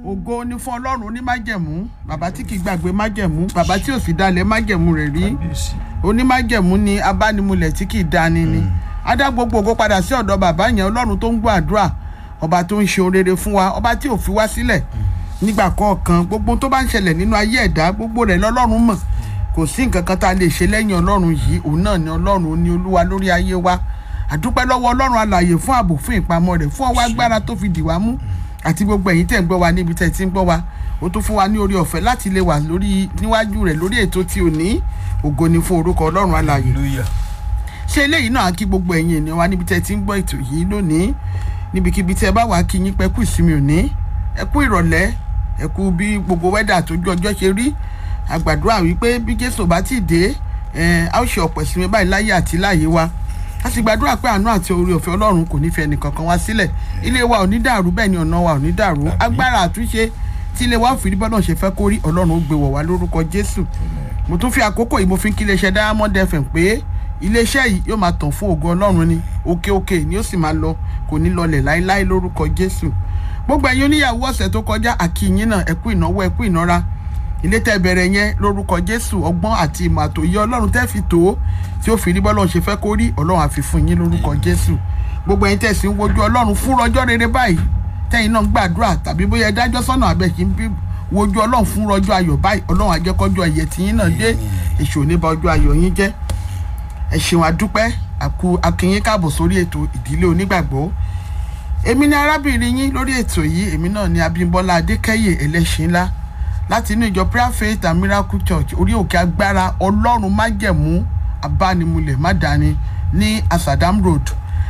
ògo ni fún ọlọ́run onímájẹ̀mú bàbá tí kì í gbàgbé májẹ̀mú bàbá tí ò sì dalẹ̀ májẹ̀mú rẹ̀ rí kábíyèsí onímájẹ̀mú ni abánimulẹ̀ tí kì í dani ni á dá gbogbo ògo padà sí ọ̀dọ̀ bàbá yẹn ọlọ́run tó ń gbọ́ àdúrà ọba tó ń ṣe ohun rere fún wa ọba tí ò fi wá sílẹ̀ nígbà kọ̀ọ̀kan gbogbo tó bá ń ṣẹlẹ̀ nínú ayé ẹ̀dá gbogbo rẹ̀ lọ́lọ́run mọ̀ kò sí nǹkan kan tá a lè ṣe lẹ́yìn ọlọ́run yìí òun náà ni ọlọ́run ní olúwa lórí ayé wa àdúpẹ́ lọ́wọ́ ọlọ́run alààyè fún ààbò fún ìpamọ́ rẹ̀ fún ọwọ́ agbára tó fi dì wá mú àti gbogbo ẹ̀yin tẹ̀ ń gbọ́ wa níbi tẹ̀ ti ń gbọ́ wa ó tún fún wa ní orí ọ̀fẹ́ láti lè wà lórí níwájú rẹ̀ lórí ètò tí ò ní ògo ni fún orúkọ ọlọ́run alààyè hallelujah ṣé eléyìí náà kí gbogbo ẹ̀yin ènìyàn wa níbi tẹ́ ti ń gbọ́ ètò yìí lónìí níbikíbi tí ẹ bá wà kí yín pẹ́ kú ìsinmi òní ẹ kú ìrọ̀lẹ́ ẹ kú bí gbogbo wẹ́dà tójú ọjọ́ ṣe rí àgbàdúrà wípé bí jésù bá ti dé ẹ á ó ṣe ọ̀pọ̀ ìsinmi báyìí láyé àti láàyè wa a sì gbàdúrà pé àánú àti oore ọ̀fẹ́ ọlọ́run kò ní fi ẹnìkankan wá sílẹ̀ ilé wa ò ní dàrú bẹ́ẹ̀ ni ọ̀nà wa ò ní dàrú agbára àtúnṣe tí ilé wa ò fi rí bọ́dọ̀ ṣe fẹ́ kó rí ọlọ́run ó gbé wọ̀ wá lórúkọ jésù mo tún fi àkókò yìí mo fi ń kí iléeṣẹ́ diamond fm pé iléeṣẹ́ yìí yóò máa tàn fún ògo ọlọ́run ni òkè òkè ni ó sì máa lọ kò ní lọlẹ̀ láéláé lórúkọ jésù gbogbo ẹ̀yin oníyàwó ọ̀sẹ̀ tó kọjá àkìyìn náà ẹ kú ìnáwó ẹ kú ìnára ilé tẹ́ bẹ̀rẹ̀ yẹn lórúkọ jésù ọgbọ́n àti ìmọ̀ àtòyé ọlọ́run tẹ́ fi tó tí ó fi rí bọ́lọ́run ṣe fẹ́ kó rí ọlọ́run àfi fún yín lórúkọ jésù gbogbo ẹ̀yin tẹ́ sì ń wojú ọlọ́run fún rọjọ́ rere báyìí tẹ́yin náà ń gbàdúrà tàbí bóyá ẹ dájọ́ sọ́nà àbẹ̀ kí n bí wojú ọlọ́run fún rọjọ́ ayọ̀ báyìí ọlọ́run àjẹkọ́jọ́ ẹ̀yẹ tiyín náà dé èṣù ò ní ba ọjọ́ ayọ̀ yín jẹ́ ẹ ṣeun adúpẹ́ àkú akínyín káàbọ̀ sórí ètò ìdílé onígbàgbọ́ èmi ni arábìnrin yín lórí ètò yìí èmi náà ni abímbọ́lá adékẹ́yè ẹlẹ́ṣin ńlá láti inú ìjọ prayer faith and miracle church orí òkè agbára ọlọ́run májẹ̀mú abánimulẹ̀ mádàáni ní asadam road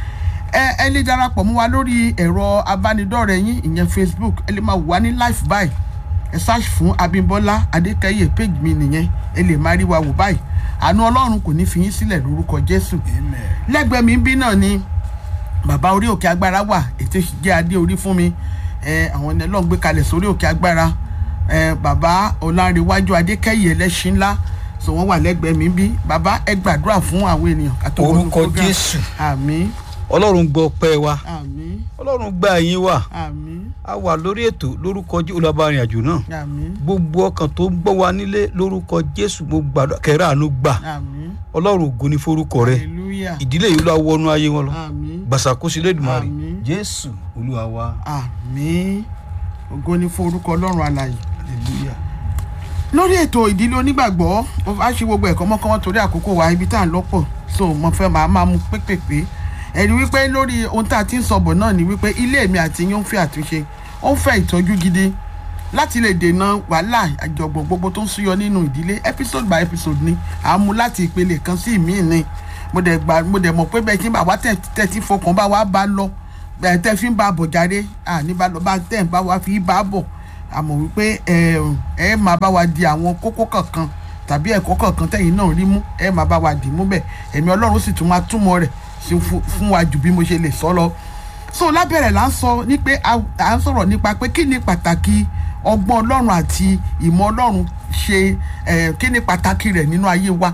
ẹ ẹ lè darapọ̀ mọ́ wa lórí ẹ̀rọ abánidọ́rẹ̀ẹ́ yín ìyẹn facebook ẹ lè máa wò wá ní live báyìí ẹ search fún abímbọ́lá adékẹ́yè page mi nìyẹn ẹ lè máa rí wa wò báyìí àánú ọlọ́run kò ní fi yín sílẹ̀ lórúkọ jésù amen lẹ́gbẹ̀ẹ́ mi bí náà ni bàbá orí òkè agbára wà ètò ìjẹ́ adé orí fún mi ẹ àwọn ẹni ọlọ́run gbé kalẹ̀ sórí òkè agbára ẹ bàbá ọlárẹ̀wájú adékẹ́yẹ ẹlẹ́ṣin ńlá sọ wọ́n wà lẹ́gbẹ̀ẹ́ mi bí bàbá ẹ gbàdúrà fún àwọn ènìyàn ká tó wọnú Orúkọ program. Jésù. àmín ọlọ́run gbọ́ pẹ́ wa àmín ọlọ́run gba ẹ̀yìn wa àmín a wà lórí ètò lórúkọ jésù olùbárìn àjò náà àmín gbogbo ọkàn tó ń gbọ́ wa nílé lórúkọ jésù mo gbàdúrà kẹrẹ àánú gbà àmín ọlọ́run ògo ni forúkọ rẹ hallelujah ìdílé yìí ló wọnú ayé wọn lọ àmín gbàsàkóso lẹ́dùnmarè Àmín. jésù olúwa wa àmín ògo ni fún orúkọ ọlọ́run alààyè hallelujah lórí ètò ìdílé onígbàgbọ́ mo fà á ṣe gbogbo ẹ̀kọ́ mọ́kànmọ́ torí àkókò wa ibi tá à ń lọ́pọ̀ so mo fẹ́ máa máa mú pépèpé ẹ̀rí wípé lórí ohun tá a ti ń sọ̀bọ̀ náà ni wípé ilé mi àti yín ó ń fẹ́ àtúnṣe ó ń fẹ́ ìtọ́jú gidi láti lè dènà wàhálà àjọgbọ̀n gbogbo tó ń súyọ nínú ìdílé episode by episode ni à ń mú láti ìpele kan sí ìmíì ni mo dẹ̀ gbà mo dẹ̀ mọ̀ pé bẹ́ẹ̀ tí bàbá tẹ̀ tẹ̀ tí fọkàn bá wa bá lọ bẹ́ẹ̀ tẹ́ fi ń bá a bọ̀ jáde àní bá lọ bá tẹ̀ ń bá wa fi bá a bọ̀ àmọ́ wípé ẹ ẹ máa bá wa di àwọn kókó kankan tàbí ẹ̀kọ́ kankan tẹ̀yìn náà rí mú ẹ máa bá wa dì mú bẹ́ẹ̀ ẹ̀mí ọlọ́run sì tún máa túmọ̀ rẹ̀ sí fún fún wa jù bí mo ṣe lè sọ lọ. so lábẹ́rẹ̀ là ń sọ ní pé a à ń sọ̀rọ̀ nípa pé kí ni pàtàkì ọgbọ́n ọlọ́run àti ìmọ̀ ọlọ́run ṣe ẹ̀ kí ni pàtàkì rẹ̀ nínú ayé wa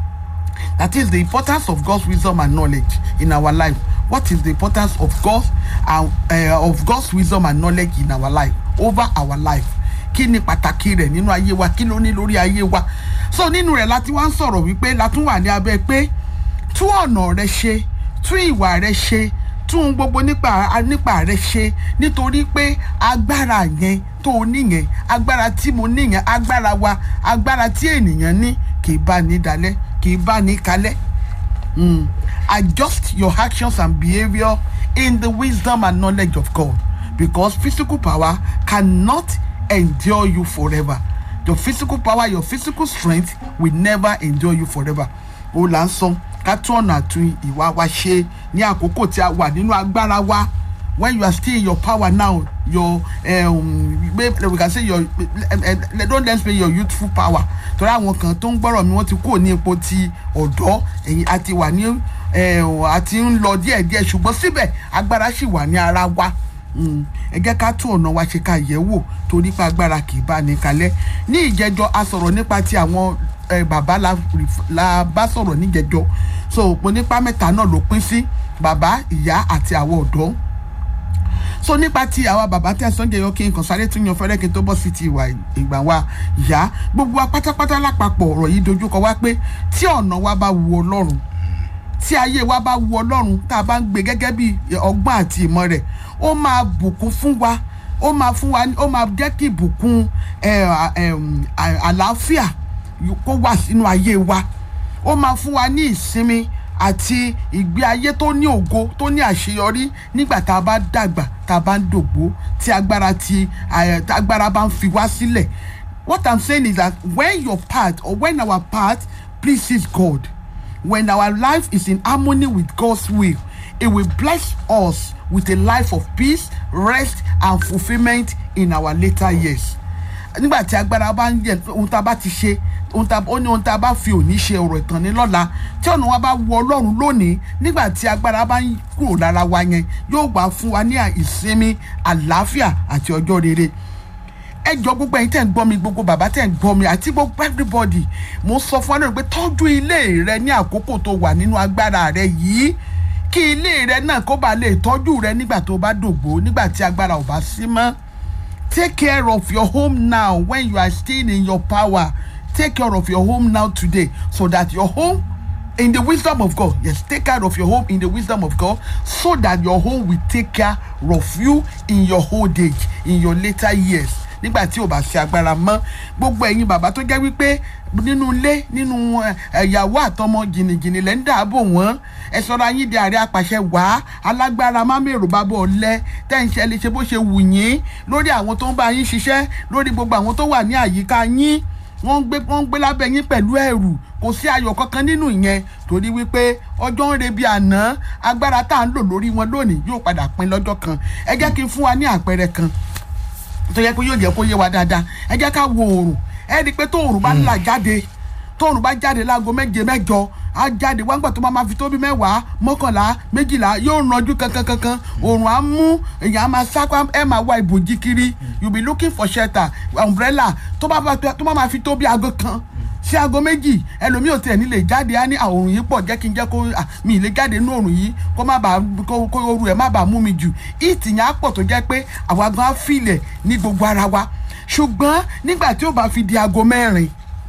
that is the importance of God's wisdom and knowledge in our life what is the importance of God's uh, uh, of God's wisdom and knowledge in our life over our life kí ni pàtàkì rẹ̀ nínú ayé wa kí ló ní lórí ayé wa so nínú rẹ̀ láti wá ń sọ̀rọ̀ wípé látún wà ní abẹ́ pé tún ọ̀nà rẹ ṣe tún ìwà rẹ ṣe tún gbogbo nípa nípa rẹ ṣe nítorí pé agbára yẹn tó o níyẹn agbára tí mo níyẹn agbára wa agbára tí ènìyàn ní kì í bá ní dalẹ̀ kì í bá ní kalẹ̀ mm. adjust your actions and behaviour in the wisdom and knowledge of God because physical power cannot endure you forever your physical power your physical strength will never endure you forever o là ń sọ ká tún ọ̀nà àtún ìwà wa ṣe ní àkókò tí a wà nínú agbára wa when you are still in your power now your um, we can say your uh, don't let's say your youthful power torí àwọn kan tó ń gbọ́rọ̀ mi wọ́n ti kúrò ní ipò ti ọ̀dọ́ ẹ̀yìn àti wà ní àti ń lọ díẹ̀díẹ̀ ṣùgbọ́n síbẹ̀ agbára sì wà ní ara wa ẹ jẹ́ ká tún ọ̀nà wa ṣe ká yẹ̀ wò torí pé agbára kì í bá ní kalẹ̀ ní ìjẹ́jọ́ a sọ̀rọ̀ nípa ti àwọn bàbá la bá sọ̀rọ̀ níjẹ́jọ́ so òpó nípa mẹ́ta náà ló pín sí bàbá ìyá àti àwọn ọ̀dọ́ so nípa ti àwa bàbá tẹ Sunday yọ kí n kàn sáré tún yan fẹ́rẹ́ kí n tó bọ́ sí ti ìwà ìgbà wa yá gbogbo wa pátápátá lápapọ̀ ọ̀rọ̀ yìí dojúkọ wá pé tí ọ̀nà wa bá wu Ọlọ́run tí ayé wa bá wu Ọlọ́run tá a bá ń gbé gẹ́gẹ́ bí ọgbọ́n àti ìmọ̀ rẹ̀ ó máa bùkún fún wa ó máa fún wa ó máa jẹ́ kí ìbùkún àlàáfíà kó wà sínú ayé wa ó máa fún wa ní ìsinmi àti ìgbé ayé tó ní ògo tó ní àṣeyọrí nígbà tá a bá dàgbà tá a bá ń dògbó tí agbára ti agbára bá ń fi wá sílẹ̀ what i'm saying is that when your path or when our path pleases God when our life is in harmony with God's will it will bless us with a life of peace rest and fulfilment in our later years nígbà tí agbára bá ń yẹ ohun tá a bá ti ṣe ohun tá ó ní ohun tá a bá fi òní ṣe ọ̀rọ̀ ìtàn ní lọ́la tí ọ̀nà wa bá wọ ọlọ́run lónìí nígbà tí agbára bá ń kúrò lára wa yẹn yóò gbà fún wa ní ìsinmi àlàáfíà àti ọjọ́ rere ẹ jọ gbogbo ẹ̀yin tẹ́ ń gbọ́ mi gbogbo bàbá tẹ́ ń gbọ́ mi àti gbogbo everybody mo sọ fún ọlọ́run pé tọ́jú ilé rẹ ní àkókò tó wà nínú agbára rẹ yìí kí ilé rẹ náà kó bá lè tọ́jú rẹ nígbà tó bá dògbò nígbà tí agbára ò bá sí mọ́ take care of your home now when you are still in your power take care of your home now today so that your home in the wisdom of God yes take care of your home in the wisdom of God so that your home will take care of you in your old age in your later years nígbà tí o bá ṣe agbára mọ́ gbogbo ẹ̀yin bàbá tó jẹ́ wípé nínú ilé nínú ẹ̀yàwó àtọmọ jìnnìjìnnì lẹ́ ń dààbò wọ́n ẹ sọ̀rọ̀ ayé di ààrẹ apàṣẹ wá alágbára má mèrò bá bọ̀ lẹ tẹ́ ń ṣe lè ṣe bó ṣe wù yín lórí àwọn tó ń bá yín ṣiṣẹ́ lórí gbogbo àwọn tó wà ní àyíká yín wọ́n ń gbé wọ́n ń gbé lábẹ́ yín pẹ̀lú ẹ̀rù kò sí ayọ̀ kankan nínú ìyẹn torí wípé ọjọ́ ń rebi àná agbára tá à ń lò lórí wọn lónìí yóò padà pin lọ́jọ́ kan ẹ jẹ́ kí n fún wa ní àpẹẹrẹ kan tó yẹ pé yóò jẹ́ kó yé wa dáadáa ẹ jẹ́ ká wo oòrùn ẹ rí i pé tó oòrùn bá là jáde tó oòrùn bá jáde láago méje mẹ́jọ á jáde wá ń gbà tó máa fi tó bí mẹ́wàá mọ́kànlá méjìlá yóò ranjú kankan kankan oòrùn á mú èèyàn á máa sápá ẹ máa wá ìbòjì kiri you be looking for shelter umbrella tó bá tó máa fi tó bí aago kan sí aago méjì ẹlòmíì ò tiẹ̀ nílé jáde á ní àòrùn yìí pọ̀ jẹ́ kí n jẹ́ kó mi lè jáde nínú òrùn yìí kó má bàa kó oru ẹ̀ má bàa mú mi jù ìtì yẹn á pọ̀ tó jẹ́ pé àwa gan á filẹ̀ ní gbogbo ara wa ṣùgbọ́n nígbà tí ó bá fi di aago mẹ́rin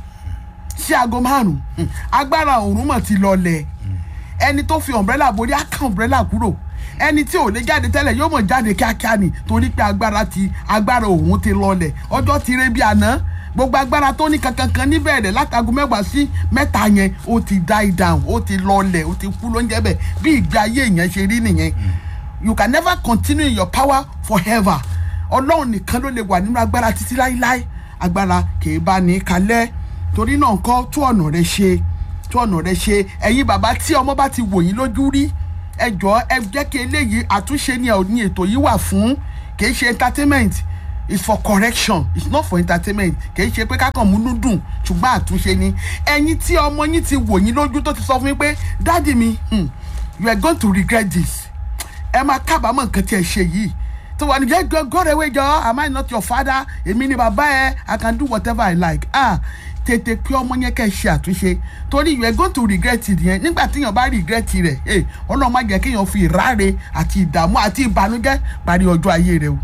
sí aago márùn agbára òòrùn mọ̀ ti lọlẹ̀ ẹni tó fi umbrella borí á ká umbrella kúrò ẹni tí ò lè jáde tẹ́lẹ̀ yóò mọ̀ jáde kíákíá ni torí pé agbára ti agbára òòrùn ti lọlẹ̀ ọjọ́ ti rẹ́ bí àná gbogbo agbára tó ní kankankan níbẹ̀rẹ̀ látago mẹ́wàá sí mẹ́ta yẹn ó ti die down ó ti lọlẹ̀ ó ti kú lóúnjẹ bẹ̀ bí ìgbé ayé yẹn ṣe rí nìyẹn you can never continue in your power forever ọlọ́run nìkan ló lè wà nínú agbára títí láíláí agbára kìí bá ní kalẹ̀ torí náà kọ́ tó ọ̀nà rẹ ṣe tó ọ̀nà rẹ ṣe ẹ̀yin bàbá tí ọmọ bá ti wò yín lójú rí ẹ jọ ẹ jẹ́ kí eléyìí àtúnṣe ni ní ètò yìí wà fún kìí ṣe entertainment it's for correction it's not for entertainment kì í ṣe pé kákan múnú dùn ṣùgbọ́n àtúnṣe ni ẹ̀yin tí ọmọ yín ti wò yín lójú tó ti sọ fún yín pé dáàdì mi hmm, you are going to regret this ẹ máa kábàámọ̀ nǹkan tí ẹ ṣe yìí tó wà ní jẹ́ go go away jọ am I not your father èmi ni bàbá ẹ I can do whatever I like ah tètè pé ọmọ yẹn kẹ́ ẹ ṣe àtúnṣe torí you are going to regret it yẹn nígbà tíyàn bá regret rẹ̀ ẹ ọlọ́run má jẹ́ kéèyàn fi ìráre àti ìdààmú àti ìbànújẹ́ parí ọjọ́ ayé rẹ̀ o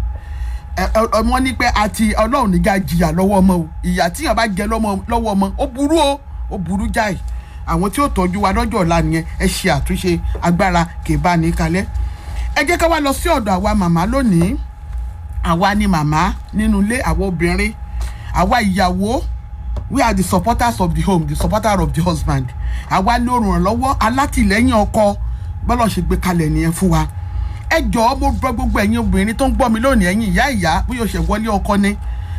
ọmọ ní pé àti ọlọ́run níjà jìyà lọ́wọ́ ọmọ o ìyà tíyàn bá jẹ lọ́wọ́ ọmọ ó burú o ó burú jáì àwọn tí ó tọ́jú wa lọ́jọ́ ọ̀la nìyẹn ẹ ṣe àtúnṣe agbára kì í bá ní kalẹ̀ ẹ jẹ́ ká wá lọ sí ọ̀dọ̀ àwa màmá lónìí àwa ni màmá nínú ilé àwa obìnrin àwa ìyàwó we are the supporters of the home the supporter of the husband àwa ní olùrànlọ́wọ́ alátìlẹ́yìn ọkọ bọ́lá ṣe gbé kalẹ̀ nìyẹn fún wa ẹ jọ̀ọ́ mo gbọ́ gbogbo ẹ̀yin obìnrin tó ń gbọ́ mi lónìí ẹ̀yin ìyá ìyá bóyá o ṣẹ̀ wọlé ọkọ ni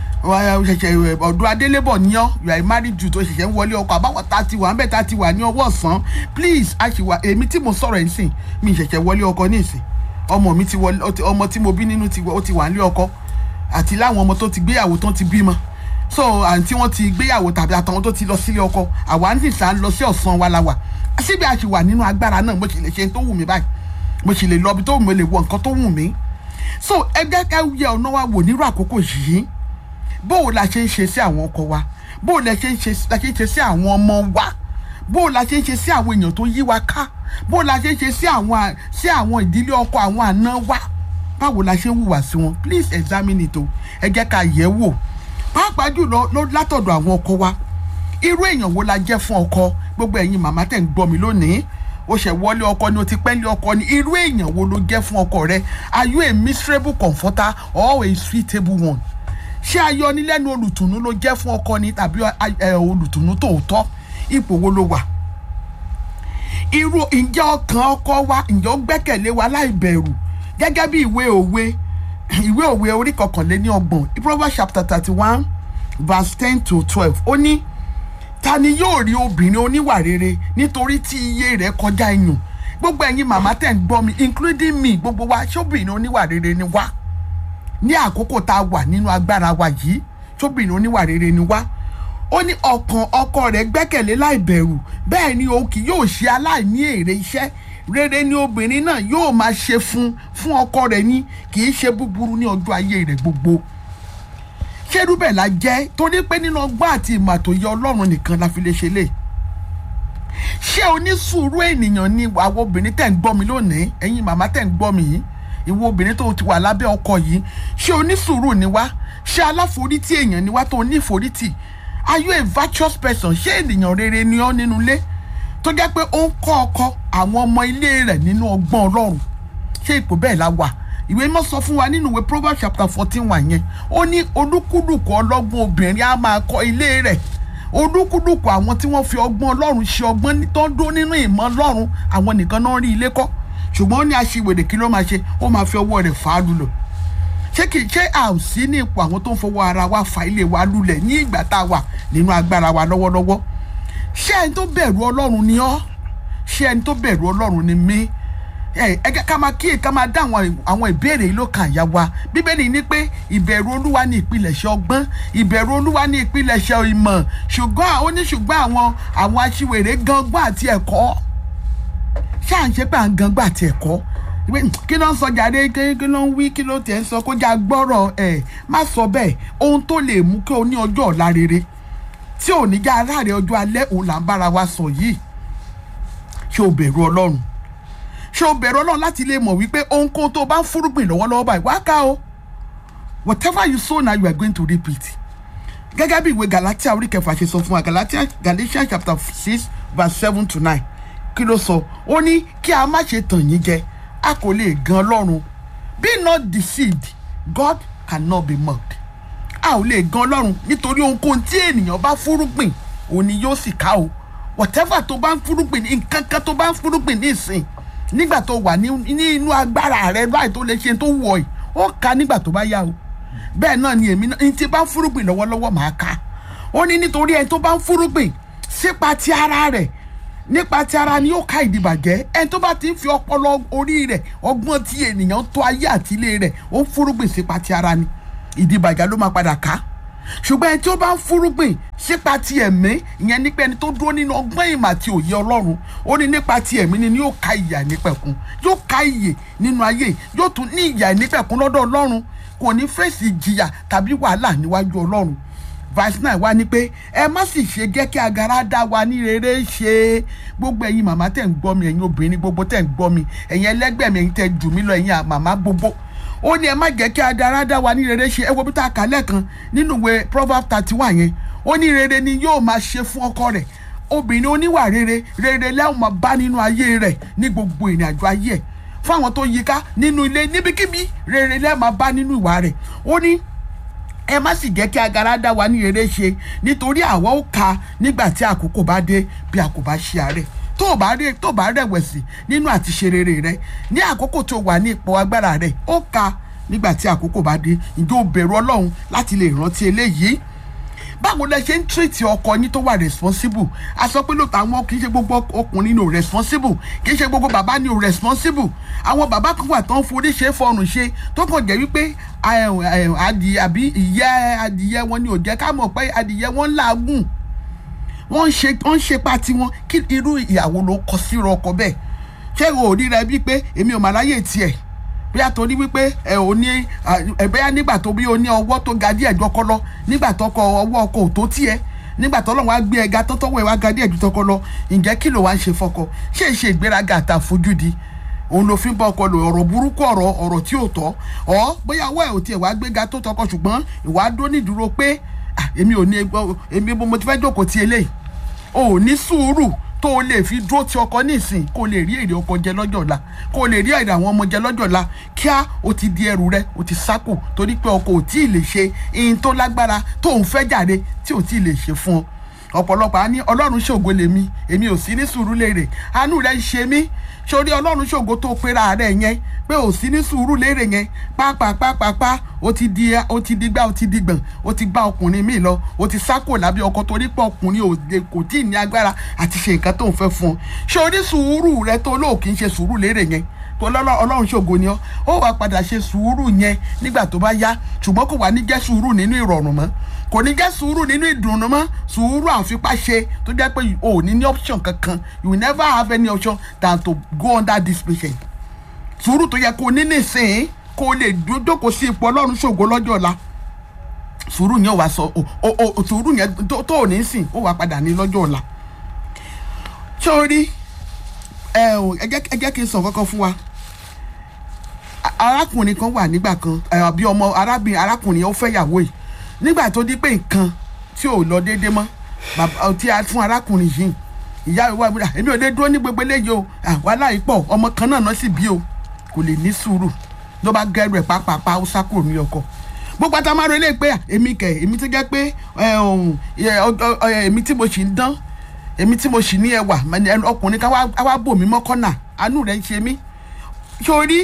ṣẹ̀ṣẹ̀ ọ̀dọ̀ adélébọ̀ ní ọ́ you are married to tó ṣẹ̀ṣẹ̀ ń wọlé ọkọ àbáwọ̀ tá a ti wà ń bẹ̀ tá a ti wà ní ọwọ́ ọ̀sán please a ṣì wà èmi tí mo sọ̀rọ̀ ẹ̀ ń sìn mi ṣẹ̀ṣẹ̀ wọlé ọkọ ní ìsìn ọmọ mi ti wọlé ọmọ tí mo bí nínú ó ti wà nílé ọkọ àti láwọn ọmọ tó ti gbéyàwó tó ti bímọ so àǹtí wọn ti gbéyàwó tàbí àtàwọn tó ti lọ sílé ọkọ àwa ń sìn lọ sí ọ̀sán wa la wà síbi a ṣì wà nínú agbára náà mo sì lè ṣe tó wù mí báyìí mo sì lè lọ ibi tó wù mí lè wọ nǹkan tó wù mí so ẹ jẹ́ ká yẹ ọ̀nà wa wò nírú àkókò yìí bóò la ṣe ń ṣe sí àwọn ọkọ wa bóò la ṣe ń ṣe sí àwọn ọmọ wa bóò la ṣe ń ṣe sí àwọn èèyàn tó yí wa ká bóò la ṣe ń ṣe sí àwọn sí àwọn ìdílé ọkọ àwọn àna wa báwo la ṣe ń hùwà sí wọn please examine it o ẹ jẹ́ ká yẹ̀ wò pàápàá jùlọ ló látọ̀dọ̀ àwọn ọkọ wa irú èèyàn wo la jẹ́ fún ọkọ gbogbo ẹ̀yin màmá tẹ̀ ń gbọ́ mi lónìí o ṣẹ̀ wọlé ọkọ ni o ti pẹ́ lé ọkọ ni irú èèyàn wo ló jẹ́ fún ọkọ rẹ are you a miserable comforter or a suitable one ṣé ayọnilẹ́nu olùtùnú ló jẹ́ fún ọkọ ni tàbí olùtùnú tòótọ́ ipò wo ló wà irú ǹjẹ́ ọkàn ọkọ wa ǹjẹ́ ó gbẹ́kẹ̀lé wa láì bẹ̀rù gẹ́gẹ́ bí ìwé òwe ìwé òwe orí kọkànléní ọgbọ̀n Proverbs chapter thirty one verse ten to twelve ó ní ta ni yóò rí obìnrin oníwà rere nítorí tí iye rẹ̀ kọjá iyùn gbogbo ẹ̀yin màmá tẹ̀ ń gbọ́ mi including me gbogbo wa ṣóbìnrin oníwà rere ni wá ní àkókò tá a wà nínú agbára wa yìí ṣóbìnrin oníwà rere ni wá ó ní ọkàn ọkọ rẹ̀ gbẹ́kẹ̀lé láì bẹ̀rù bẹ́ẹ̀ ni òun kì yóò ṣe aláìní èrè iṣẹ́ rere ni obìnrin náà yóò máa ṣe fún fún ọkọ rẹ̀ ní kì í ṣe búburú ní ọjọ́ ayé rẹ̀ gbogbo ṣerú bẹ́ẹ̀ la jẹ́ torí pé nínú ọgbọ́n àti ìmọ̀ àtòyẹ ọlọ́run nìkan la fi lè ṣe lè ṣé onísùúrù ènìyàn ni àwọn obìnrin tẹ̀ ń gbọ́ mi lónìí ẹ̀yin màmá tẹ̀ ń gbọ́ mi yìí ìwọ obìnrin tó ti wà lábẹ́ ọkọ yìí ṣé onísùúrù ni wá ṣé aláforítì èèyàn ni wá tó ní ìforítì are you a virtuous person ṣé ènìyàn rere ni ọ́ nínú ilé tó jẹ́ pé ó ń kọ́ ọkọ àwọn ọmọ ilé rẹ̀ nínú ọgbọ́n ọlọ́run ṣé ipò bẹ́ẹ̀ la wà ìwé mọ́ sọ fún wa nínú ìwé proverbs chapter fourteen wà yẹn ó ní olúkúlùkù ọlọ́gbọ́n obìnrin á máa kọ́ ilé rẹ̀ olúkúlùkù àwọn tí wọ́n fi ọgbọ́n ọlọ́run ṣe ọgbọ́n tó ń dún nínú ìmọ̀ ọlọ́run àwọn nìkan náà rí ilé kọ́ ṣùgbọ́n ó ní aṣiwèrè kí ló máa ṣe ó máa fi ọwọ́ rẹ̀ fà á lulọ̀ ṣé kì í ṣe à ò sí ní ipò àwọn tó ń fọwọ́ ara wa fa ilé wa lulẹ̀ ní ìgbà tá a wà nínú agbára wa lọ́wọ́lọ́wọ́ ṣé ẹni tó bẹ̀rù ọlọ́run ni ọ́ ṣé ẹni tó bẹ̀rù ọlọ́run ni mí ẹ ẹ ká máa kíyè ká máa dá àwọn àwọn ìbéèrè yìí ló kàn yá wa bíbélì ní pé ìbẹ̀rù olúwa ní ìpilẹ̀ṣẹ̀ ọgbọ́n ìbẹ̀rù olúwa ní ìpilẹ̀ṣẹ̀ ìmọ̀ ṣùgbọ́n ó ní ṣùgbọ́n àwọn àwọn aṣiwèrè gangbọ́n àti ẹ̀kọ́ ṣáà ń ṣe pé à ń gangbọ́n àti ẹ̀kọ́ kí ló ń sọ jáde kí ló ń wí kí ló tẹ̀ ń sọ kó já gbọ́rọ̀ ẹ̀ má sọ bẹ́ẹ̀ ohun tó lè mú kí o ní ọjọ́ ọ̀la rere tí ò ní já aráàlẹ̀ ọjọ́ alẹ́ òun là ń bára wa sọ yìí ṣé o bẹ̀rù ọlọ́run ṣé o bẹ̀rù ọlọ́run láti lè mọ̀ wípé ohunkóhun tó bá ń fúrúgbìn lọ́wọ́lọ́wọ́ báyìí wá ká o whatever you sow now you are going to reap it gẹ́gẹ́ bí ìwé galatia orí kẹfà ṣe sọ fún wa galatia galatians chapter six verse seven to nine kí ló sọ ó ní kí a má ṣe tàn yín jẹ a kò lè gan ọlọ́run be not deceived God cannot be mocked a ò lè gan ọlọ́run nítorí ohunkóhun tí ènìyàn bá fúrúgbìn òun ni yóò sì ká o whatever tó bá ń fúrúgbìn nǹkan kan tó bá ń fúrúgbìn ní ìsìn nígbà tó wà ní inú agbára rẹ láì tó lè ṣe tó wọ̀ ẹ́ ó ká nígbà tó bá yá o bẹ́ẹ̀ náà ni èmi náà ní tí bá ń fúrúgbìn lọ́wọ́lọ́wọ́ màá ká ó ní nítorí ẹni tó bá ń fúrúgbìn sípa ti ara rẹ̀ nípa ti ara ni yóò ká ìdìbàjẹ́ ẹni tó bá ti ń fi ọpọlọ orí rẹ̀ ọgbọ́n tí ènìyàn tó ayé àti ilé rẹ̀ ó ń fúrúgbìn sípa ti ara ni ìdìbàjẹ́ ló máa padà ká ṣùgbọ́n ẹni tí ó bá ń fúrúgbìn sípa ti ẹ̀mí ìyẹn nípa ẹni tó dúró nínú ọgbọ́n ìmọ̀ àti òye ọlọ́run ó ní nípa ti ẹ̀mí ni yóò ká ìyà nípẹ̀kun yóò ká ìyè nínú ayé yóò tún ní ìyà nípẹ̀kun lọ́dọ̀ ọlọ́run kò ní fèsì ìjìyà tàbí wàhálà níwájú ọlọ́run verse nine wá ní pé ẹ má sì ṣe jẹ́ kí agara dá wa ní rere ṣe gbogbo ẹ̀yin màmá tẹ̀ ń gbọ́ mi ẹ̀yin obìnrin gbogbo tẹ̀ ń gbọ́ mi ẹ̀yin ẹlẹ́gbẹ́ mi ẹ̀yin tẹ̀ jù mí lọ ẹ̀yin màmá gbogbo ó ní ẹ má jẹ́ kí agara dá wa ní rere ṣe ẹ wo bí tá a kà lẹ́ẹ̀kan nínú ìwé proverb thirty one yẹn ó ní rere ni yóò máa ṣe fún ọkọ rẹ̀ obìnrin oníwà rere rere lẹ́wọ̀n máa bá nínú ayé rẹ̀ ní gbogbo ìrìn àjò ayé ẹ̀ fún àwọn tó yíká nínú ilé níbikíbi rere lẹ́wọ̀n máa bá nínú ìwà rẹ̀ ó ní ẹ má sì jẹ́ kí agara dá wa ní rere ṣe nítorí àwa ó ka nígbà tí àkókò bá dé bí a kò bá ṣe àárẹ̀ tó o bá rí tó o bá rẹ̀wẹ̀sì nínú àti ṣe rere rẹ ní àkókò tó wà ní ipò agbára rẹ ó ka nígbà tí àkókò bá dé ǹjẹ́ o bẹ̀rù ọlọ́run láti lè rántí eléyìí báwo lẹ ṣe ń tírètì ọkọ yín tó wà responsible a sọ pé lóòótọ́ àwọn kì í ṣe gbogbo ọkùnrin ní o responsible kì í ṣe gbogbo bàbá ní o responsible àwọn bàbá kan wà tó ń forí ṣe fọrùn ṣe tó kàn jẹ́ wípé adìyẹ àbí ìyẹ́ adìyẹ wọn ni ò jẹ́ ká mọ̀ pé adìyẹ wọn ń làágùn wọ́n ń ṣe wọ́n ń ṣe pati wọn kí irú ìyàwó ló kọ sí ọkọ bẹ́ẹ̀ ṣé o ò rí rẹ bíi pé èmi ò mà láyè tiẹ̀ bóyá torí wípé ẹ ò ní ẹ bóyá nígbà tó bí o ní ọwọ́ tó ga díẹ̀ jọkọ lọ nígbà tó kọ ọwọ́ ọkọ ò tó tiẹ̀ nígbà tó lọ́wọ́ á gbé ẹga tó tọ́wọ́ ẹ wá ga díẹ̀ ju tọkọ lọ ǹjẹ́ kí ló wá ń ṣe fọkọ ṣé ìṣe ìgbéraga àtàfojúdi òun ló fi ń bá ọkọ lò ọ̀rọ̀ burúkú ọ̀rọ̀ ọ̀rọ̀ tí ò tọ́ ọ bóyá ọwọ́ ẹ̀ ò tiẹ̀ wá gbéga tó tọkọ ṣùgbọ́n ìwà dó nídúró pé "Ah, èmi ò ní ẹgbọ́ èmi mo ti fẹ́ jókòó ti eléyìí o ò ní sùúrù tó o lè fi dúró ti ọkọ nísìn kó o lè rí èrè ọkọ jẹ lọ́jọ́ ọ̀la kó o lè rí èrè àwọn ọmọ jẹ lọ́jọ́ ọ̀la kíá o ti di ẹrù rẹ o ti sákò torí pé ọkọ ò tí ì lè ṣe ihun tó lágbára tó ń fẹ́ jáde tí ò tí ì lè ṣe fún ọ ọ̀pọ̀lọpọ̀ á ní ọlọ́run ṣògo lèmi èmi ò sí ní sùúrù léèrè àánú rẹ̀ ń ṣe mí sórí ọlọ́run ṣògo tó pera rẹ̀ yẹn pé ò sí ní sùúrù léèrè yẹn pápápápápá ó ti di ó ti di gbá ó ti di gbọ̀n ó ti gbá ọkùnrin míì lọ ó ti sákò lábẹ́ ọkọ torí pé ọkùnrin ò lè kò tí ì ní agbára àti ṣe nǹkan tó ń fẹ́ fún ọ sórí sùúrù rẹ tó lóò kì í ṣe sùúrù léèrè yẹn tó lọ́lọ́ ọlọ́run ṣògo ni ọ́ ó wàá padà ṣe sùúrù yẹn nígbà tó bá yá ṣùgbọ́n kò wá ní jẹ́ sùúrù nínú ìrọ̀rùn mọ́ kò ní jẹ́ sùúrù nínú ìdùnnú mọ́ sùúrù àfipá ṣe tó jẹ́ pé o ò ní ní option kankan you will never have any option than to go under this patient sùúrù tó yẹ kó o ní nísìnyí kó o lè jókòó sí ipò ọlọ́run ṣògo lọ́jọ́ ọ̀la sùúrù yẹn wàá sọ o o o sùúrù yẹn tó tó ò ní sìn ó wàá padà ní lọ́jọ́ ọ̀la sórí ẹ ò ẹ jẹ́ ẹ jẹ́ kí n sọ kankan fún wa A- arákùnrin kan wà nígbà kan ẹ, àbí ọmọ arábìnrin arákùnrin ó fẹ́yàwó yìí nígbà tó di pé nǹkan tí ò lọ déédéé mọ́ bàbá tí a fún arákùnrin yìí ìyá ìwà ìwà èmi ò lè dúró ní gbogbo eléyìí o wàhálà yìí pọ̀ ọmọ kan náà náà sì bí o kò lè ní sùúrù ló bá gẹrù ẹ̀ pápápá ó sá kúrò ní ọkọ gbogbo àtàmárò ilé pé à, èmi kẹ èmi tó jẹ́ pé ẹ, ohun, ẹ, ọ- ọ- ẹ, èmi tí mo sì ń dán èmi tí mo sì ní ẹwà mà ní ẹnu ọkùnrin kan wá wá bò mí mọ́kànnà àánú rẹ̀ ń ṣe mí sórí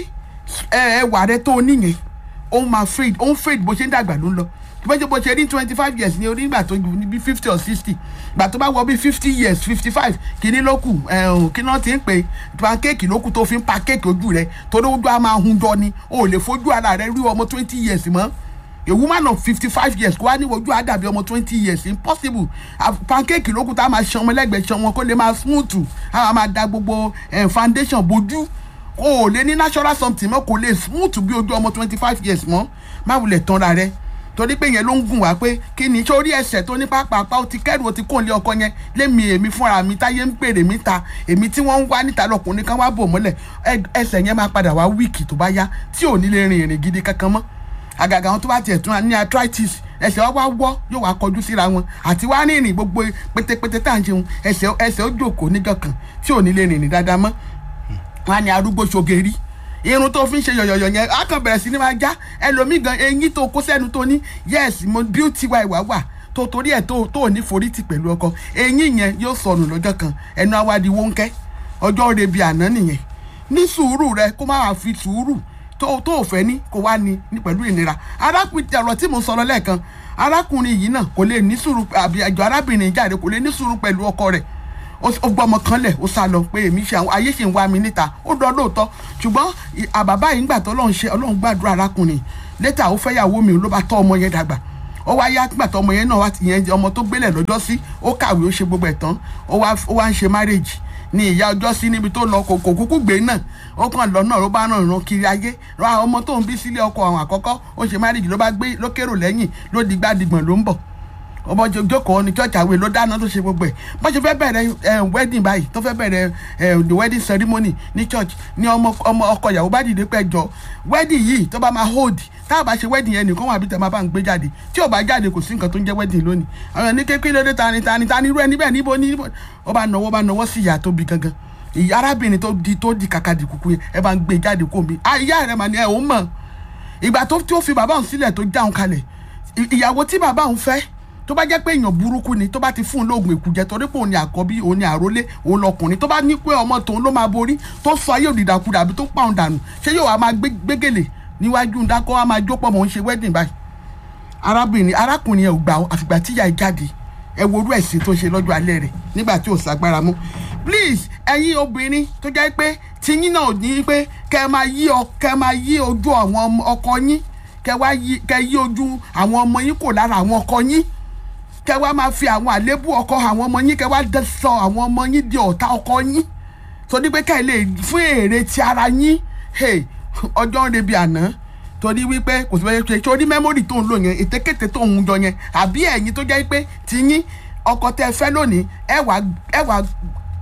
ẹ, ẹwà rẹ tó o níyẹn ó máa fade ó ń fade bó ṣe ń dàgbà ló ń lọ tó bá jẹ́ bó ṣe ní twenty five years ní onígbà tó ju ní bí fifty or sixty gbà tó bá wọ bí fifty years fifty five kìíní ló kù ẹ̀hún kí náà ti ń pè pancake ló kù tó fi ń pancake ojú rẹ torí ojú á máa hun jọ ni o ò lè fojú ara rẹ rí ọmọ twenty years mọ́ a woman of fifty five years kó wá ní ojú á dàbí ọmọ twenty years impossible Ah, pancake ló kù tá a máa ṣan ọmọ ẹlẹ́gbẹ̀ẹ́ ṣan wọn kó lè máa smooth a máa da gbogbo eh, foundation bojú o ò lè ní natural something mọ́ kò lè smooth bí ojú ọmọ twenty five years mọ́ má wulẹ̀ tanra rẹ torí pé yẹn ló ń gùn wá pé kí ni sórí ẹsẹ̀ tó ní pápápá ó ti kẹ́rù ó ti kó lé ọkọ yẹn lémi èmi fúnra mi táyé ń pèrè mi ta èmi tí wọ́n ń wá níta lọkùnrin kan wá bò mọ́lẹ̀ ẹ- ẹsẹ̀ yẹn máa padà wá wíìkì tó bá yá tí ò ní lè rin ìrìn gidi kankan mọ́ àgàgà àwọn tó bá tiẹ̀ tún ní arthritis ẹsẹ̀ wá wá wọ́ yóò wá kọjú síra wọn àti wá rìnrìn gbogbo pétépété tá à ń ṣeun ẹsẹ̀ ẹsẹ̀ ó jòkó níjọ́ kan tí ò ní lè rìnrìn dáadáa mọ́ wọn á ní arúgbó ṣogeri irun tó fi ń ṣe yọ̀yọ̀yọ̀ yẹn á kàn bẹ̀rẹ̀ sí ní máa já ẹlòmíì gan eyín tó kó sẹ́nu tó ní yes mo beauty wa ìwà wà tó torí ẹ̀ tó tó ní forítì pẹ̀lú ọkọ eyín yẹn yóò sọnù lọ́jọ́ kan ẹnu awádìí wọ́nkẹ́ ọjọ́ rebi àná nìyẹn ní sùúrù rẹ kó má wàá fi sùúrù tó tó ò fẹ́ ní kó wá ní ní pẹ̀lú ìnira arákùnrin ọ̀rọ̀ tí mo sọ̀rọ̀ lẹ́ẹ̀kan arákùnrin yìí náà kò lè ní sùúrù àbí àjọ arábìnrin jáde kò lè ní sùúrù pẹ̀lú ọkọ rẹ̀ ó ó gbọ́ ọmọ kan lẹ̀ ó sá lọ pé èmi ṣe àwọn ayé ṣì ń wá mi níta ó dán lóòótọ́ ṣùgbọ́n ì- àbàbá yìí ńgbà tó ọlọ́run ṣe ọlọ́run gbàdúrà arákùnrin létà ó fẹ́yàwó mi ló bá tọ́ ọmọ yẹn dàgbà ó wá yá nígbà tó ọmọ yẹn náà wá ti yẹn ọmọ tó gbélẹ̀ lọ́jọ́ sí ó kàwé ó ṣe gbogbo ẹ̀ tán ó wá ó wá ń ṣe marriage ní ìyá ọjọ́ sí níbi tó lọ kò kò kúkú gbé náà ó kàn lọ náà ló bá ràn ràn kiri ayé ra ọmọ tó ń bí sílé ọkọ àwọn àkọ́kọ́ ó ṣe marriage ló bá gbé ló kérò lẹ́yìn ló digbá digbọ̀n ló ń bọ̀ ọmọ jọ- jókòó ní church àwẹ̀ ló dáná tó ṣe gbogbo ẹ̀ bọ́n ṣe fẹ́ bẹ̀rẹ̀ ẹ̀, wedding báyìí tó fẹ́ bẹ̀rẹ̀ ẹ̀, the wedding ceremony ní church ní ọmọ ọmọ ọkọ ìyàwó bá dìde pẹ́ jọ wedding yìí tó bá máa hold tá a bá ṣe wedding yẹn nìkan wà bí tẹ̀ máa bá ń gbé jáde tí ò bá jáde kò sí nǹkan tó ń jẹ́ wedding lónìí àwọn ní kékeré lóde tani tani tani irú ẹ níbẹ̀ níbo ní ó bá nọwọ́ bá nọwọ́ sí ìyá tó bí gangan ìyá arábìnrin tó di tó di kàkà di kúkú yẹn ẹ bá ń gbé jáde kó mi ah ìyá rẹ mà ní ẹ ò mọ̀ ìgbà tó tí ó fi bàbá òun sílẹ̀ tó já òun kalẹ̀ ì- ìyàwó tí bàbá òun fẹ́ tó bá jẹ́ pé èèyàn burúkú ni tó bá ti fún un lóògùn èkújẹ torí pé òun ni àkọ́bí òun ni àrólé òun lọkùnrin tó bá ní pé ọmọ tòun ló máa borí tó sọ ayé òdìdàkudà àbí tó pa òun dànù ṣé yóò wá máa gbé gbégèlè níwájú ń dákọ́ wá máa jópọ̀ mọ̀ ń ṣe wedding báyìí arábìnrin arákùnrin yẹn ò gbà ó àfìgbà tíyà ẹ jáde ẹ worú ẹ̀sìn tó ṣe lọ́jọ́ alẹ́ rẹ̀ nígbà tí ò ságbára mú please ẹ̀yin obìnrin tó jẹ́ pé tiyín náà ní pé kẹ́ ẹ máa yí ọ kẹ́ ẹ máa yí ojú àwọn ọmọ- ọkọ yín kẹ́ wá yí kẹ́ yí ojú àwọn ọmọ yín kò lára àwọn ọkọ yín kẹ́ wá máa fi àwọn àléébù ọkọ àwọn ọmọ yín kẹ́ wá dẹ sọ àwọn ọmọ yín di ọ̀tá ọkọ yín torí pé kẹ́ ẹ lè fún èrè ti ara yín hey, ọjọ́ ń rebi àná torí wípé kò sí bẹ́ẹ̀ ṣe torí mẹ́mórì tó ń lò yẹn ètekéte tó ń jọ yẹn àbí ẹ̀yin tó jẹ́ pé tiyín ọkọ tẹ́ ẹ fẹ́ lónìí ẹ wà ẹ wà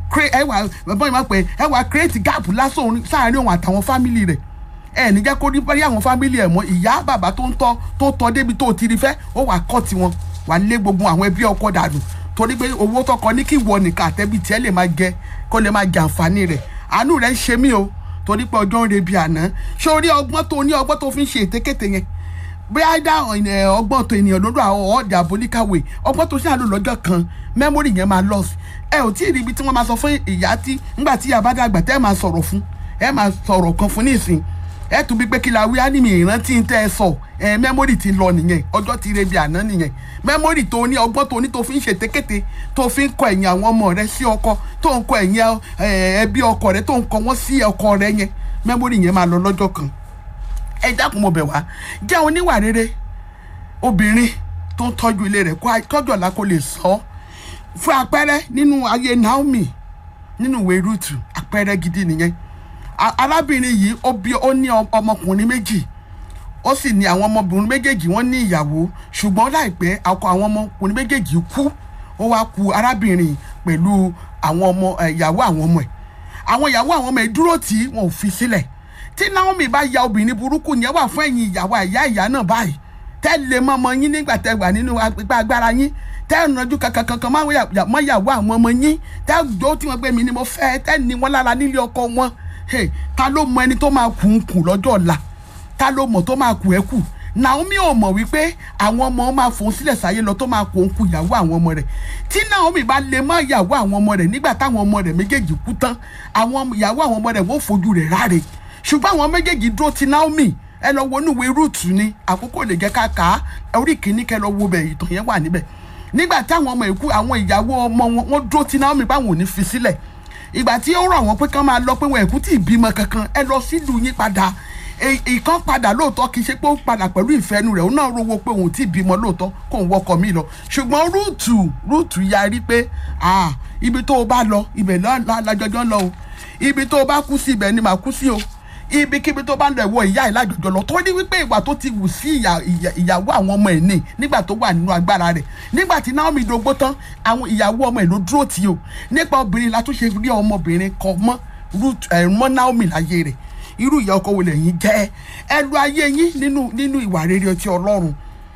cre- ẹ wà bọ́n ìmọ̀ pé ẹ wà create gap lásán òun- sáàárín òun àtàwọn family rẹ̀ ẹ ní jẹ́ kó rí bá àwọn family ẹ̀ mọ́ ìyá bàbá tó ń tọ́ tó tọ́ débi tó ti rí fẹ́ ó wà kọ́ tiwọn wà lé gbogbo àwọn ẹbí ọkọ dànù torí pé owó tọkọ ní kí ìwọ nìkan àtẹ́bí tiẹ̀ lè máa jẹ kó lè máa jẹ àǹfààní rẹ̀ àánú rẹ̀ ń ṣe mí o torí pé ọjọ́ ń rebi àná ṣé o rí ọgbọ́n tó ní ọgbọ́n tó fi ń ṣe ètekéte yẹn bí a dá ẹ̀, ọgbọ́n tó ènìyàn lọ́dọ̀ àwọn ọ̀dà àbólíkàwé ọgbọ́n tó ṣàlò lọ́jọ́ kan mẹ́mórì yẹn máa lọ sí ẹ ò tí ì rí ibi tí wọ́n máa sọ fún ìyá tí ńgbà tí ìyá bá dàgbà tẹ́ ẹ máa sọ̀rọ̀ fún ẹ máa sọ̀rọ̀ kan fún nísìn ẹ tún bí pé kí la wí á ní mi ìrántí ń tẹ́ ẹ sọ ẹ mẹ́mórì ti lọ nìyẹn ọjọ́ ti rebi àná nìyẹn mẹ́mórì tó ní ọgbọ́n tó ní tó fi ń ṣe tékété tó fi ń kọ ẹ̀yìn àwọn ọmọ rẹ sí ọkọ tó ń kọ ẹ̀yìn ẹ, ẹbí ọkọ rẹ tó ń kọ wọ́n sí ọkọ rẹ yẹn mẹ́mórì yẹn máa lọ lọ́jọ́ kan ẹ dákun mo bẹ̀ wá jẹ́ oníwà rere obìnrin tó ń tọ́jú ilé rẹ̀ kó a- tọ́jú ọ̀la kó lè sọ ọ́ fún àpẹẹrẹ nínú ayé Naomi nínú ìwé Rúùtù àpẹẹrẹ gidi nìyẹn A- arábìnrin yìí ó bí ó ní ọm- ọmọkùnrin méjì ó sì ní àwọn ọmọbìnrin méjèèjì wọ́n ní ìyàwó ṣùgbọ́n láìpẹ́ ọkọ àwọn ọmọkùnrin méjèèjì kú ó wá ku arábìnrin pẹ̀lú àwọn ọmọ ẹ̀, ìyàwó àwọn ọmọ ẹ̀ àwọn ìyàwó àwọn ọmọ ẹ̀ dúró tí wọn ò fi sílẹ̀ tí Naomi bá ya obìnrin burúkú yẹn wà fún ẹ̀yin ìyàwó àyà ìyá náà báyìí tẹ́ lè mọ ọmọ yín nígbà tẹ́ wà nínú ipa agbára yín tẹ́ ìrànjú kankan kankan mọ́ ìyàwó àwọn ọmọ yín tẹ́ jó tí wọ́n gbé mi ni mo fẹ́ tẹ́ ní wọn lára nílé ọkọ wọn Hey, ta ló mọ ẹni tó máa kù ń kù lọ́jọ́ ọ̀la ta ló mọ̀ tó máa kù ẹ́ kù Naomi ò mọ̀ wípé àwọn ọmọ máa fòun sílẹ̀ sáyé lọ tó máa kù ń kù ìyàwó àwọn ọmọ rẹ̀ tí Naomi bá lè mọ ìyàwó àwọn ọmọ rẹ̀ nígbà táwọn ọmọ rẹ̀ méjèèjì kú tán àwọn ìyàwó àwọn ọmọ rẹ̀ wọ́n fojú rẹ̀ ráre ṣùgbọ́n àwọn méjèèjì dúró ti Naomi ẹ lọ wo inúwe rúùtù ni àkókò lè jẹ́ ká kà á orí kìíní kẹ lọ wo bẹ̀ ìtàn yẹn wà níbẹ̀ nígbà táwọn ọmọ ìkú àwọn ìyàwó ọmọ wọn wọ́n dúró ti Naomi báwọn ò ní fi sílẹ̀ ìgbà tí ó rọ̀ wọ́n pé kán máa lọ pé wọn ẹ̀kú tí ì bímọ kankan ẹ lọ sílùú yín padà E- ìkan padà lóòótọ́ kì í ṣe pé ó padà pẹ̀lú ìfẹ́nu rẹ̀ ó náà rówó pé òun tí ì bímọ lóòótọ́ kó ń wọkọ̀ mi lọ ṣùgbọ́n rúùtù rúùtù yarí pé ah ibi tó o bá lọ ibẹ̀ lájọjọ́ lọ o ibi tó o bá kú sí ibẹ̀ ni màá kú sí o ibikíbi tó bá ń lọ ẹ̀wọ̀ ìyá ẹ̀ lájọjọ́ lọ tó ní wípé ìwà tó ti wù sí ìyà- ìyà- ìyàwó àwọn ọmọ ẹ̀ ní nígbà tó wà nínú agbára rẹ̀ nígbà tí Naomi dógbó tán àwọn ìyàwó ọmọ ẹ̀ ló dúró tì í o nípa obìnrin la tún ṣe rí ọmọbìnrin kọ mọ́ Ruth ẹ̀ mọ́ Naomi láyé rẹ̀ irú ìyá ọkọ wo lẹ́yìn jẹ́ ẹ lu ayé yín nínú nínú ìwà rere ọtí Ọlọ́run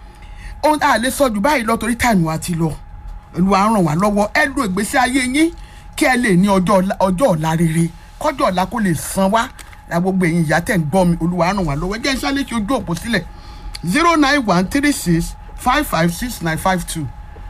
ohun tá a lè sọ jù báyìí lọ torí táìmù wa ti lọ ìlú à ń ràn wá lọ́wọ́ ẹ lu ìgbésí ayé yín kí ẹ lè ní ọjọ́ ọ̀la- ọjọ́ ọ̀la rere kọjọ́ ọ̀la kó lè san wá la gbogbo ẹ̀yin ìyá tẹ̀ ń gbọ́ mi olúwa ràn wá lọ́wọ́ ẹ jẹ́ iṣẹ́ léṣe ojú òpó sílẹ̀ zero nine one three six five five six nine five two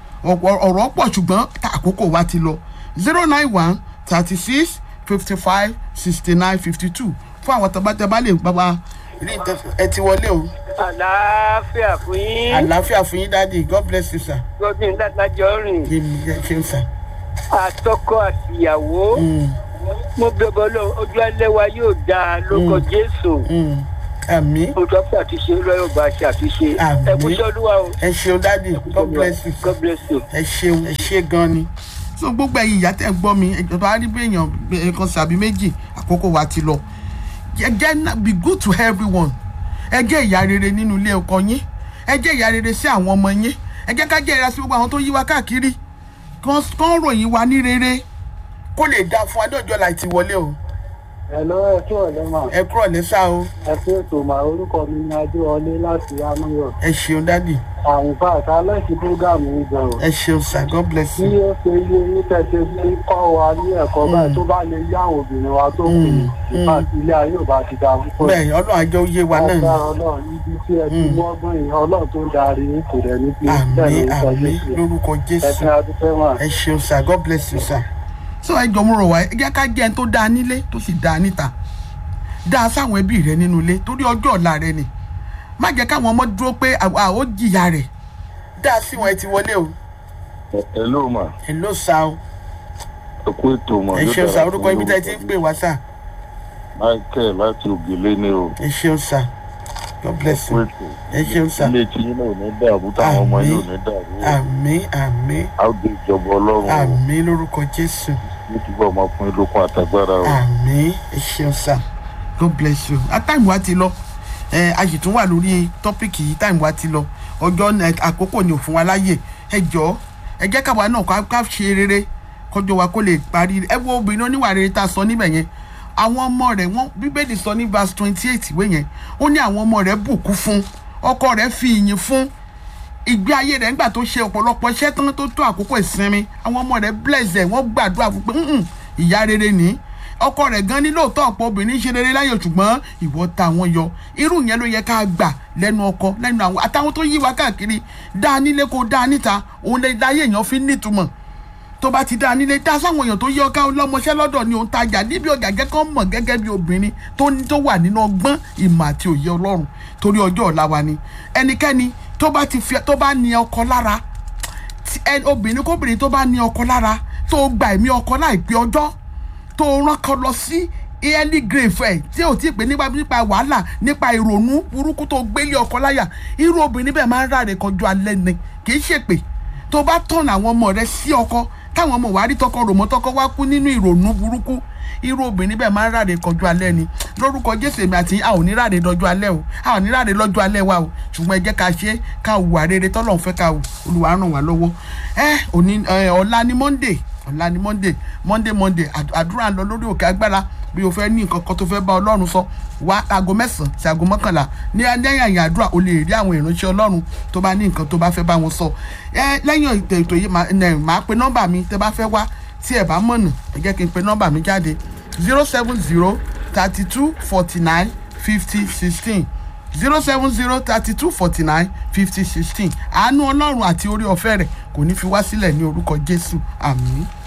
ọ̀rọ̀ pọ̀ ṣùgbọ́n tá àkókò wa ti lọ zero nine one thirty six fifty five sixty nine fifty two fún àwọn tọ́bátẹ́bá lè bá wa rí ìtẹ́fẹ́ ẹ ti wọlé o àlàáfíà fún yín àlàáfíà fún yín dáàdi god bless you sir godwin dádájọ́ rìn èmi ẹ ṣeun sir. àtọkọ àtìyàwó Mm, mo bẹ̀bọ̀ lọ ojú alẹ́ wa yóò dáa lórúkọ jésù mm. àmín mo tọ́ fún àtúnṣe lọ́yọ̀ bá ṣe àtúnṣe Àmín. ẹ kú sọ́dúnwà o ẹ ṣeun dáàdi god bless you sir. god bless you. ẹ ṣeun ẹ ṣe gan ni. so gbogbo ẹ̀yin ìyá tẹ́ ń gbọ́ mi ìjọba arígbé èèyàn ẹ̀kan sàbí méjì àkókò wa ti lọ. ẹ jẹ́ ná- be good to everyone ẹ jẹ́ ìyá rere nínú ilé ọkọ yín ẹ jẹ́ ìyá rere sí àwọn ọmọ yín ẹ jẹ́ ká jẹ́ ìyá sí gbogbo àwọn tó yí wa káàkiri kán kán ròyìn wa ní rere kó lè dáa fún adójọ́ láì ti wọlé o Hello, ẹ kí ọ̀lẹ́ mà. ẹ kúrò lẹ́sà o Ẹ fi ètò mà orúkọ mi ní Adéwọlé láti Amúyọ̀. ẹ ṣeun dáàdi Àwọn ìfà àtàlẹ́sì búrógàmù ń gan o. ẹ ṣeun sir god bless Bí you ó ṣe yé ní tẹ̀sẹ̀ sí kọ́ wa ní ẹ̀kọ́ báyìí tó bá lè yá àwọn obìnrin wa tó kù ní ìfà ilé ayé ò bá ti da púpọ̀. bẹ́ẹ̀ ọlọ́run àjọ yé wa náà ni. Agbára Ọlọ́run níbi tí ẹ ti mú ọgbọ́n yìí Ọlọ́run tó ń darí yín kò dẹ̀ ní bí àmín àmín lórúkọ Ẹ jésù ti adúpẹ́ mà. ẹ ṣeun sir god bless you sir. so ẹ jọ mo rọ̀ wá ẹ jẹ́ ká jẹ́ ẹni tó dáa nílé tó sì dáa níta dáa sáwọn ẹbí rẹ nínú ilé torí ọjọ́ ọ̀la rẹ ni má jẹ́ káwọn ọmọ dúró pé àwa ò jìyà rẹ̀ dáa sí wọn ẹ ti wọlé o hello ma ẹ ló sa o ẹ kú ètò mọ ẹ ṣeun sir orúkọ ibi tẹ́ ẹ ti ń pè wá sir michael láti ògèlè ni o ẹ ṣeun sir god ẹ bless kú you ètò ẹ ṣeun sir ilé tí yín náà ò ní dàrú táwọn ọmọ yín ò ní dàrú àmín àmín a ó dé ìjọba ọlọ́run o àmín lórúkọ jésù ní túbọ̀ máa fún yín lókun àtagbára o àmín ẹ ṣeun sir god bless you a time wa ti lọ ẹ a sì tún wà lórí tọ́pìkì yìí time wa ti lọ ọjọ́ náà àkókò ni ò fún wa láyè ẹ jọ ẹ jẹ́ káwa náà ká ká ṣe rere kọjọ wa kó lè parí ẹ wo obìnrin oníwà rere tá a sọ níbẹ̀ yẹn àwọn ọmọ rẹ̀ wọ́n bíbélì sọ ní verse twenty eight ìwé yẹn ó ní àwọn ọmọ rẹ̀ bùkún fún ọkọ rẹ̀ fi ìyìn fún ìgbé ayé rẹ̀ nígbà tó ṣe ọ̀pọ̀lọpọ̀ iṣẹ́ tán tó tó àkókò ìsinmi àwọn ọmọ rẹ̀ bless ẹ̀ wọ́n gbàdúrà fún pé "Mm-mm, ìyá rere ní ọkọ rẹ̀ gan ní lóòótọ́ ọ̀pọ̀ obìnrin ṣe rere láyò ṣùgbọ́n ìwọ ta wọn yọ irú yẹn ló yẹ ká gbà lẹ́nu ọkọ lẹ́nu àwọn àtàwọn tó yí wa káàkiri dáa nílé kó dáa níta òun lè dáyé èèyàn fi nítumọ̀ tó bá ti dáa nílé dá sáwọn èèyàn tó yẹ ọká ọlọ́mọṣẹ́ lọ́dọ̀ ni òun tajà níbi ọjà gẹ́gẹ́ mọ̀ gẹ́gẹ́ bí obìnrin tó ní tó wà nínú ọgbọ́n ìmọ̀ àti òye ọlọ́run torí ọjọ́ ọ̀la wa ni ẹnikẹ́ni tó bá ti fi tó bá ní ọkọ lára tí ẹ obìnrin kóbìnrin tó bá ní ọkọ lára tó gba ẹ̀mí ọkọ láìpẹ́ ọjọ́ tó rán kan lọ sí early grave ẹ̀ tí ò tí ì pé nípa nípa wàhálà nípa ìrònú burúkú tó gbélé ọkọ láyà irú obìnrin bẹ́ẹ̀ máa ń ráre kanjú alẹ́ ni kì í ṣèpè tó bá tọ̀nà àwọn ọmọ rẹ sí ọkọ táwọn ọmọ wàá rí tọkọ rò mọ́ tọkọ wá kú nínú ìrònú burúkú irú obìnrin bẹ́ẹ̀ máa ń ráre kọjú alẹ́ ni lórúkọ jésù èmi àti a ò ní ráre lọ́jọ́ alẹ́ o a ò ní ráre lọ́jọ́ alẹ́ wa o ṣùgbọ́n ẹ jẹ́ ká ṣe ká hùwà rere tọ́lọ́run fẹ́ ká hù olùwà ràn wá lọ́wọ́ ẹ òní ẹ ọ̀la ni monday ọ̀la ni monday monday monday àd- àdúrà ń lọ lórí òkè agbára bí o fẹ́ ní nǹkan kan tó fẹ́ bá ọlọ́run sọ wá aago mẹ́sàn-án sí aago mọ́kànlá ní lẹ́yìn àyìn àdúrà o lè rí àwọn ìránṣẹ́ ọlọ́run tó bá ní nǹkan tó bá fẹ́ bá wọn sọ ẹ lẹ́yìn ètò ètò yìí màá ẹ, màá pe nọ́mbà mi tẹ́ bá fẹ́ wá tí ẹ bá mọ̀nà ẹ jẹ́ kí n pe nọ́mbà mi jáde zero seven zero thirty two forty nine fifty sixteen zero seven zero thirty two forty nine fifty sixteen àánú ọlọ́run àti orí ọ̀fẹ́ rẹ̀ kò ní fi wá sílẹ̀ ní orúkọ jésù àmín.